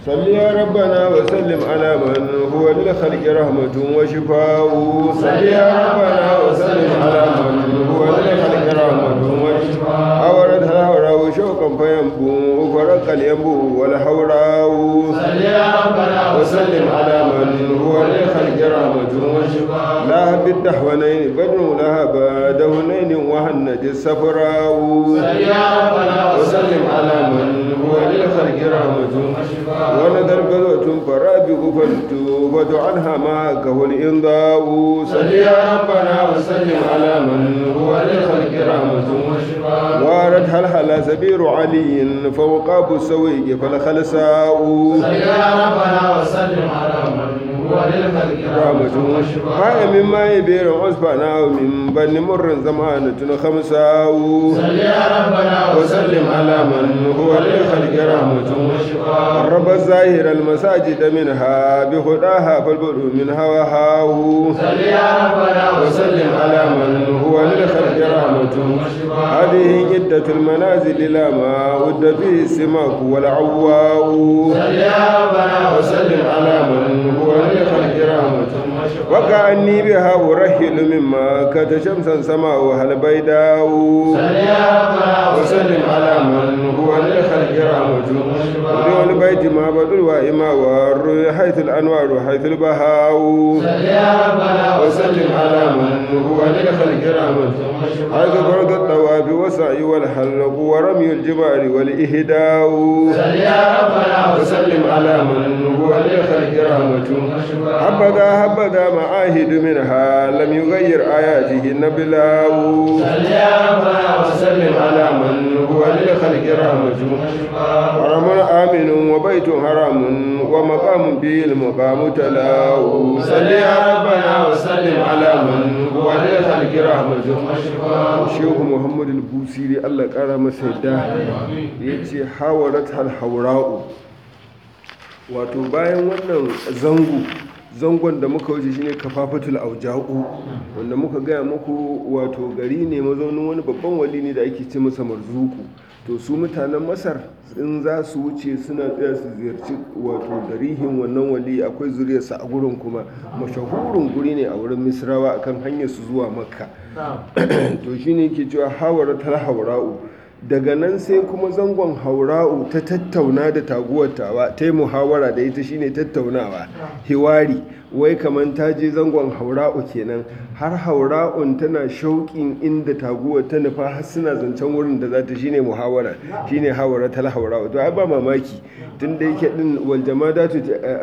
صل يا ربنا وسلم على من هو للخلق رحمة وشفاء صل يا ربنا وسلم على من هو للخلق رحمة وشفاء أورد الهوراء شوقا فينبو فرق الينبو والحوراء صل يا ربنا وسلم على من هو للخلق رحمة وشفاء لا بالدحونين بدر لها بعدهنين وهند السفراء صل يا ربنا وسلم على من هو للخلق رحمة ونذر بلوة فرابق فالتوبة عنها معك الإنضاء صل يا ربنا وسلم على من هو للخلق رحمة وارد هل هل سبير علي فوقاب السويق فالخلساء صل يا ربنا وسلم على من هو للخلق رحمة فاء مما يبير عصفنا ومن بن مر زمانة خمساء صل يا ربنا وسلم على من هو للخلق رحمة رب الظاهر المساجد منها بخداها فالبدء منها وهاو صل يا ربنا وسلم على من هو للخلق رحمة هذه عدة المنازل لا ما ود فيه السماك والعواء صل يا ربنا وسلم على من هو للخلق رحمة وكأني بها أرحل مما كت شمسا سماؤها البيداء صل يا ربنا وسلم على من هو للخلق رحمة ولي البيت ما بدل وإما والروح حيث الأنوار حيث البهاء صل يا ربنا وسلم على من هو للخلق رحمة حيث فرض الطواف والسعي والحلق ورمي الجبال والإهداء صل يا ربنا وسلم على من هو للخلق رحمة حبذا حبذا معاهد منها لم يغير آياته النبلاء صل يا ربنا وسلم على من هو للخلق رحمة حرم آمن وبيت حرام ومقام به المقام تلاو صل يا ربنا وسلم على من هو للخلق رحمة shehu muhammadu al-busiri allah kara masa yadda ya ce hawarat hal-haura'u wato bayan wannan zango zangon da muka wuce shine kafafatul auja'u wanda muka gaya muku wato gari ne mazaunin wani babban wali ne da ake ce masa marzuku to su mutanen masar in za su wuce suna tsaya su ziyarci wato darihin wannan wali akwai zuriyarsa a gurin kuma mashahurin guri ne a wurin misrawa akan hanyar su zuwa makka to shine ke cewa hawara ta haura'u daga nan sai kuma zangon haura'u ta tattauna da taguwar tawa ta yi muhawara da ita shine tattaunawa hiwari wai kamar ta je zangon haura'u kenan har haura'un tana shauƙin inda taguwar ta nufa har suna zancen wurin da za ta shine muhawara shine hawara tal haura'u to ai ba mamaki tun da yake din wal jamadatu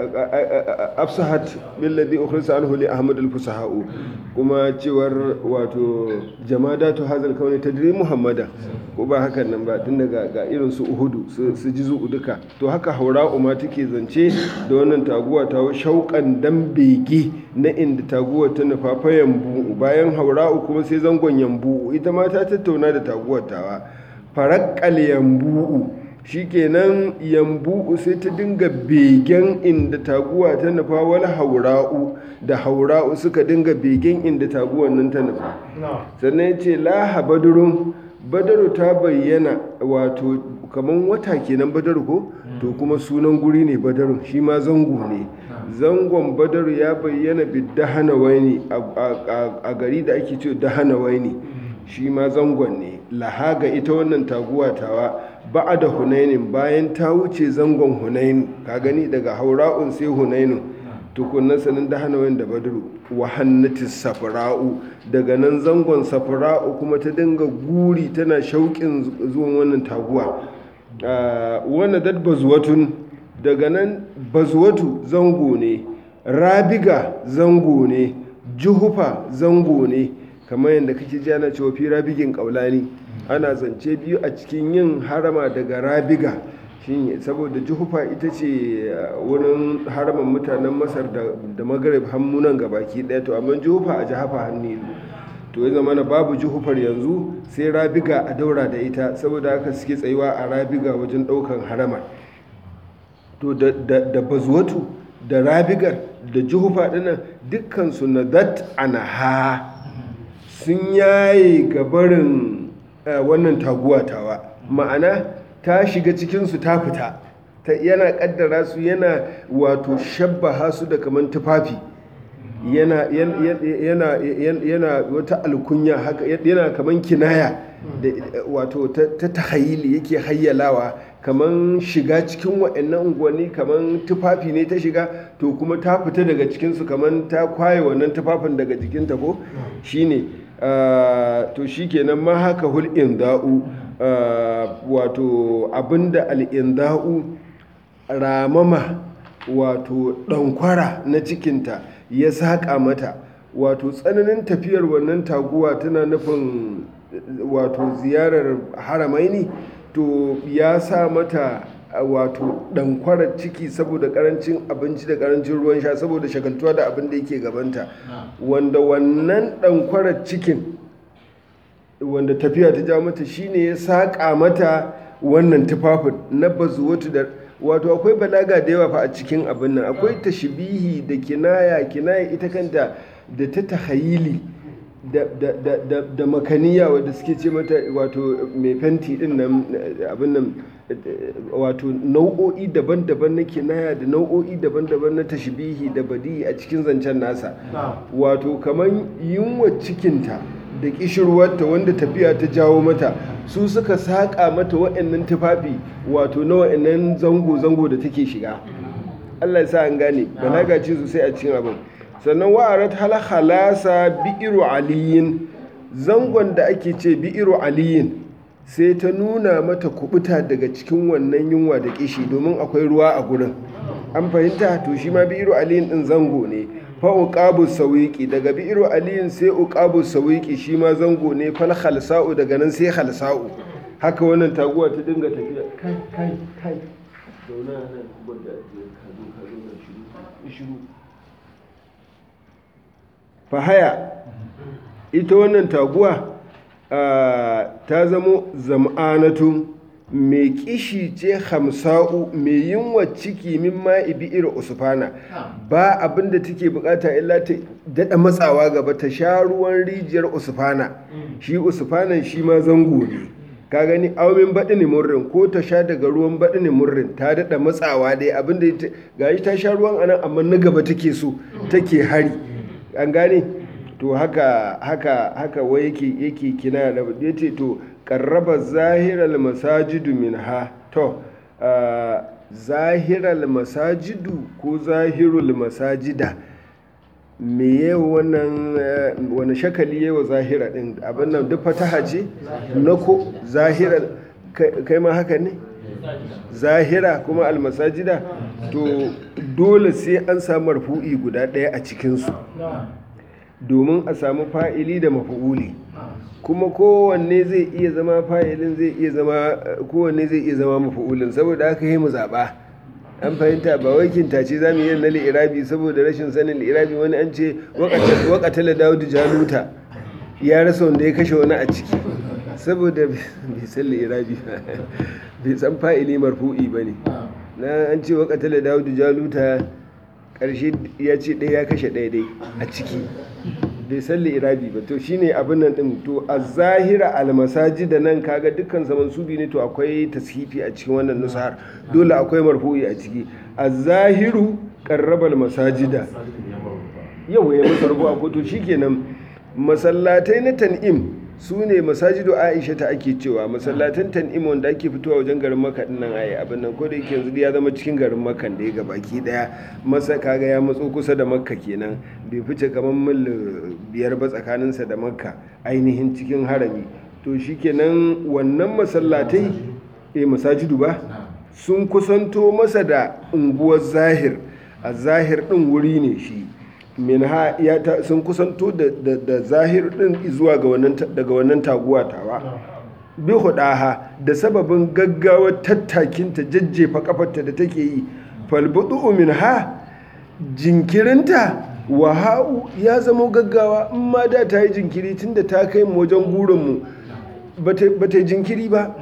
afsahat billadhi ukhrisa anhu li ahmad al fusaha'u kuma cewar wato jamadatu hazal kauni tadri muhammada ko ba hakan nan ba tun daga ga irin su uhudu su ji zu'u duka to haka haura'u ma take zance da wannan taguwa ta shauƙan dan bege na inda taguwar ta nufa fa yambu bayan haura'u kuma sai zangon yambu ita ma ta tattauna da taguwar tawa farakkal yambu shikenan yambu sai ta dinga begen inda taguwa ta nufa wani haura'u da haura'u suka dinga begen inda taguwar nan ta nufa sannan ya ce laha badurun badaru ta bayyana wato kamar wata kenan badaru ko to kuma sunan guri ne badarun shi ma zango ne zangon badaru ya bayyana bidahana waini a gari da ake ce dahana waini shi ma zangon ne lahaga ita wannan taguwa tawa ba'a da hunainin bayan ta wuce zangon hunainu ka gani daga haura'un sai hunainu tukunan sanin da hana da badaru wa hannati safra'u daga nan zangon safra'u kuma ta dinga guri tana shauƙin zuwan wannan taguwa wannan dad bazuwatun daga nan bazuwatu zango ne rabiga zango ne juhufa zango ne kamar yadda kake ji ana cewa fi rabigin kaulani ana zance biyu a cikin yin harama daga rabiga shine saboda juhufa ita ce wurin haraman mutanen masar da magarib hammunan gabaki daya to amma juhufa a jihafa hannu to ya zama na babu juhufar yanzu sai rabiga a daura da ita saboda haka suke tsayuwa a rabiga wajen daukan harama to da bazuwatu da rabigar da juhufa dinnan dukkan su na dat anaha sun yaye gabarin wannan taguwa tawa ma'ana ta shiga cikinsu ta fita ta yana kaddara su yana wato shabbaha su da kaman tufafi yana yana yana yana wata alkunya haka yana kaman kinaya da wato ta ta tahayili yake hayyalawa kaman shiga cikin wa'annan unguwanni kaman tufafi ne ta shiga to kuma ta fita daga cikinsu kaman ta kwaye wannan tufafin daga jikinta ko shine ah, to shikenan ma haka hul inda'u ah, wato abinda al inda'u ramama wato ɗankwara na cikinta ya saƙa mata wato tsananin tafiyar wannan taguwa tana nufin wato ziyarar haramaini to ya sa mata a wato ɗankwarar ciki saboda ƙarancin abinci da ƙarancin ruwan sha saboda shagaltuwa da abin da yake gabanta wanda wannan ɗankwarar cikin wanda tafiya ta ja mata shine ya saƙa mata wannan tufafin na bazuwatu da wato akwai balaga da yawa fa a cikin abin nan akwai tashbihi da kinaya kinaya ita kanta da ta tahayili da, da, da, da, da makaniya wadda suke ce mata wato mai fenti din nan eh, abin nan eh, wato nau'o'i daban-daban na kinaya da nau'o'i daban-daban na tashbihi da badi a cikin zancen nasa wato kamar yunwa cikinta da kishirwarta wanda tafiya ta jawo mata su suka saƙa mata wa'annan tufafi wato na wa'annan zango-zango da take shiga Allah ya sa an gane balaga ce sosai a cikin abin sannan wa'arat hal halasa bi'iru aliyin zangon da ake ce bi'iru aliyin sai ta nuna mata kubuta daga cikin wannan yunwa da kishi domin akwai ruwa a gurin an fahimta to shi ma bi'iru aliyin din zango ne fa uqabu sawiqi daga bi'iru aliyin sai uqabu sawiqi shi ma zango ne fal khalsa'u daga nan sai khalsa'u haka wannan taguwa ta dinga tafiya kai kai kai zauna nan gwada ka zo ka zo na shiru shiru fahaya ita wannan taguwa ah, ta zamo zam'anatu mai kishi ce hamsa'u mai yunwa ciki min ma'i bi'ir usfana ba abin da take bukata illa ta daɗa matsawa gaba ta sha ruwan rijiyar usfana shi usfanan shi ma zango ne ka gani aumin baɗi ne murrin ko ta sha daga ruwan baɗi ne murrin ta daɗa matsawa dai abin da ita- gashi ta sha ruwan anan amma na gaba take so take hari an gane to haka haka haka wai yake yake kina da yace to qarraba zahiral masajidu minha to ah, zahiral masajidu ko zahirul masajida me yawa wannan eh, wani shakali yawa zahira din abin nan duk fataha ce na ko zahira kai kai ma haka ne zahira kuma almasajida to dole sai an samu marfu'i guda ɗaya a cikinsu domin a samu fa'ili da mafu'uli kuma kowanne zai iya zama fa'ilin zai iya zama kowanne zai iya zama mafu'ulin saboda haka yi mu zaɓa an fahimta ba wai kintace za mu yi na li'irabi saboda rashin sanin li'irabi wani an ce waƙatala dawudu jaluta ya rasa wanda ya kashe wani a ciki saboda bai san li'irabi ba bai san fa'ili marfu'i ba ne na an ce waƙatala dawudu jaluta ƙarshe ya ce ɗaya ya kashe ɗaya dai a ciki bai san li'irabi ba to shine abin nan din to a zahira almasaji da nan kaga dukkan zaman subi ne to akwai tashifi a cikin wannan nusar dole akwai marfu'i a ciki a zahiru qarrabal masajida yau ya masa rubu a koto shikenan masallatai na tan'im su ne masajidu aisha ta ake cewa masallatan tan'im wanda ake fitowa wajen garin maka din nan ayi abin nan ko da yake yanzu ya zama cikin garin makan da ya ga baki daya masa kaga ya matso kusa da makka kenan bai fice kamar mil biyar ba tsakaninsa da makka ainihin cikin harami to shikenan wannan masallatai eh masajidu ba sun kusanto masa da unguwar zahir a zahir din wuri ne shi minha ya ta sun kusanto da, da, da zahir din zuwa ga wannan ta- daga wannan taguwa tawa bi hudaha da sababin gaggawar tattakinta jajjefa kafarta da take yi falbudu minha jinkirinta waha'u ya zama gaggawa in ma da ta yi jinkiri tunda ta kai mu wajen gurinmu ba ta ba ta yi jinkiri ba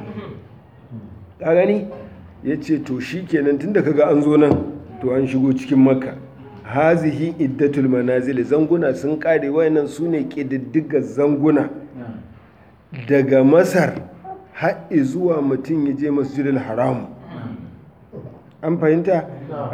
ka gani ya ce to shi kenan tunda kaga an zo nan to an shigo cikin makka hazihi iddatul manazil zanguna sun kare wayannan su ne ƙididdigar zanguna daga masar har zuwa mutum ya je masjidil haram an fahimta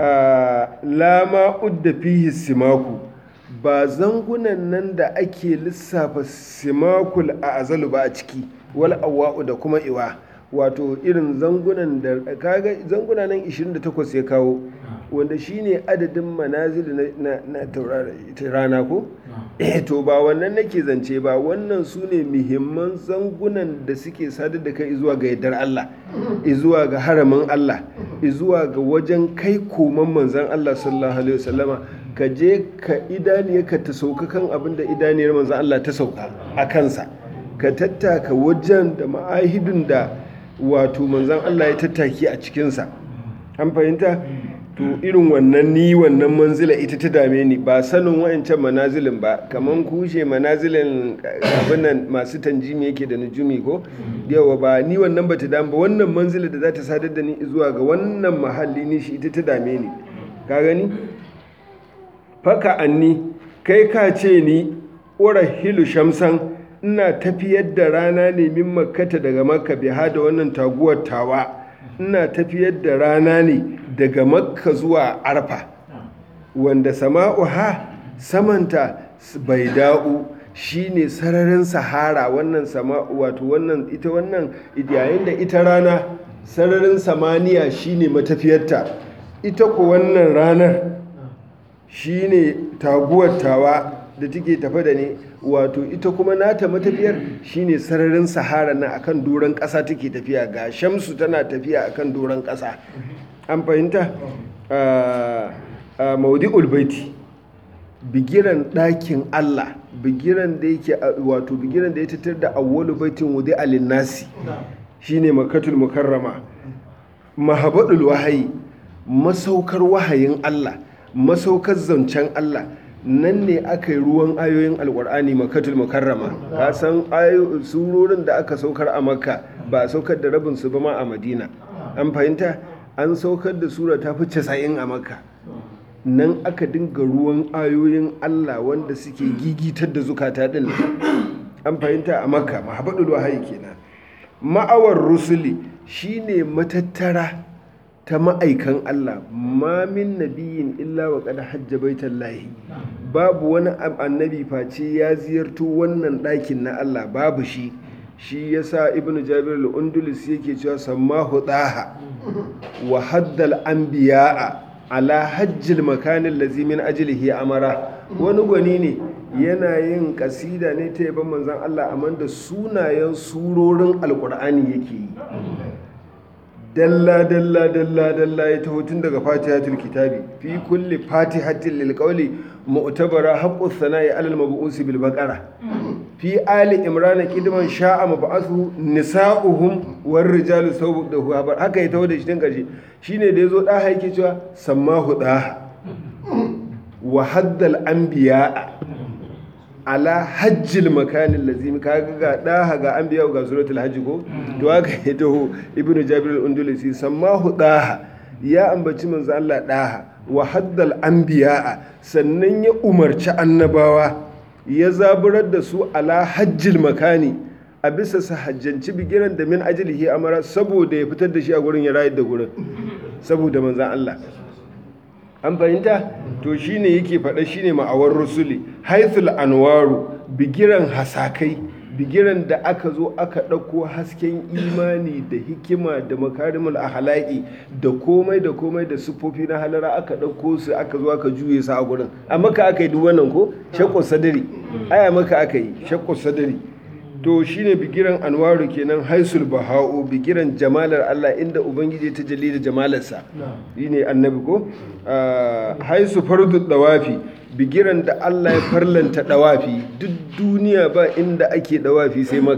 lama udda fihi simaku ba zangunan nan da ake lissafa simakul a azalu ba a ciki wal awa'u da kuma iwa wato irin zangunan da kaga zanguna nan 28 ya kawo wanda shine adadin manazili na, na, na rana ko eh to ba wannan nake zance ba wannan su ne muhimman zangunan da suke sadar da kai zuwa ga yardar Allah zuwa ga haramin Allah zuwa ga wajen kai koman manzan Allah sallallahu alaihi wasallama ka je ka idaniyarka ta sauka kan abin da idaniyar manzan Allah ta sauka a kansa ka tattaka wajen da ma'ahidun da wato manzan Allah ya tattaki a cikinsa an fahimta to irin wannan ni wannan manzila ita ta dame ni ba sanin wa'ancan manazilin ba kaman kushe manazilin abin nan masu tanjimi yake da nujumi ko yawa ba ni wannan ba ta dame ba wannan manzila da za ta sadar da ni zuwa ga wannan mahalli ni shi ita ta dame ni ka gani faka anni kai ka ce ni hilu shamsan ina tafiyar da rana ne min makkata daga makka biha da wannan taguwar tawa ina tafiyar da rana ne daga makka zuwa arfa wanda sama'uha samanta bai da'u shine sararin sahara wannan sama'u wato wannan ita wannan yayin da ita rana sararin samaniya shine matafiyarta ita ko wannan ranar shine taguwar tawa da take tafa da ne wato ita kuma nata matafiyar shine sararin sahara na akan doron ƙasa take tafiya ga shamsu tana tafiya akan doron ƙasa an fahimta a maudi'ul baiti bigiran ɗakin Allah bigiran da yake wato bigiran da ya tattar da awwalu baitin wudi alinnasi shine makatul mukarrama mahabadul wahayi masaukar wahayin Allah masaukar zancen Allah nan ne aka yi ruwan ayoyin alkur'ani makatul mukarrama ka san surorin da aka saukar a makka ba a saukar da rabin su ba ma a madina an fahimta an saukar da sura ta fi casa'in a makka nan aka dinga ruwan ayoyin allah wanda suke gigitar da zukata din an fahimta a makka mahabadul wahayi kenan ma'awar rusuli shine matattara ta ma'aikan Allah ma min nabiyin illa wa kada hajja baitan lahi babu wani annabi face ya ziyarto wannan ɗakin na Allah babu shi shi yasa ibnu jabir al-undulus yake cewa sammahu daha wa haddal anbiya'a ala hajjil makanin lazi min ajlihi amara wani gwani ne yana yin kasida ne ta yaban manzon Allah amma da sunayen surorin alkur'ani yake yi dalla dalla dalla dalla ya taho tun daga fatihatul kitabi fi kulli fatihatin lil qawli mu'tabara haqqu sana'i alal mab'usi bil baqara fi ali imran kidman sha'a mab'athu nisa'uhum war rijalu sawbu da huwa haka ya taho da shi tun karshe shine da yazo da yake cewa sammahu da wa haddal anbiya ala hajjil makanin lazimi kaga ga daha ga an biya ga suratul hajji ko to haka ya taho ibnu jabir al-undulusi sammahu daha ya ambaci manzo Allah daha wa haddal anbiya sannan ya umarci annabawa ya zaburar da su ala hajjil makani a bisa sa hajjanci bigiran da min ajlihi amara saboda ya fitar da shi a gurin ya rayar da gurin saboda manzo Allah an fahimta to shine yake faɗa shine ma'awar rusuli haithul anwaru bigiran hasakai bigiran da aka zo aka ɗauko hasken imani da hikima da makarimul ahlaki da komai da komai da siffofi na halara aka ɗauko su aka zo aka juye su a gurin a maka aka yi duk wannan ko shakku sadari aya maka aka yi shakku sadari to shine bigiran anwaru kenan haisul baha'u bigiran jamalar Allah inda ubangiji ta jalli da jamalarsa shine annabi ko haisu fardu dawafi bigiran da Allah ya farlanta dawafi duk duniya ba inda ake dawafi sai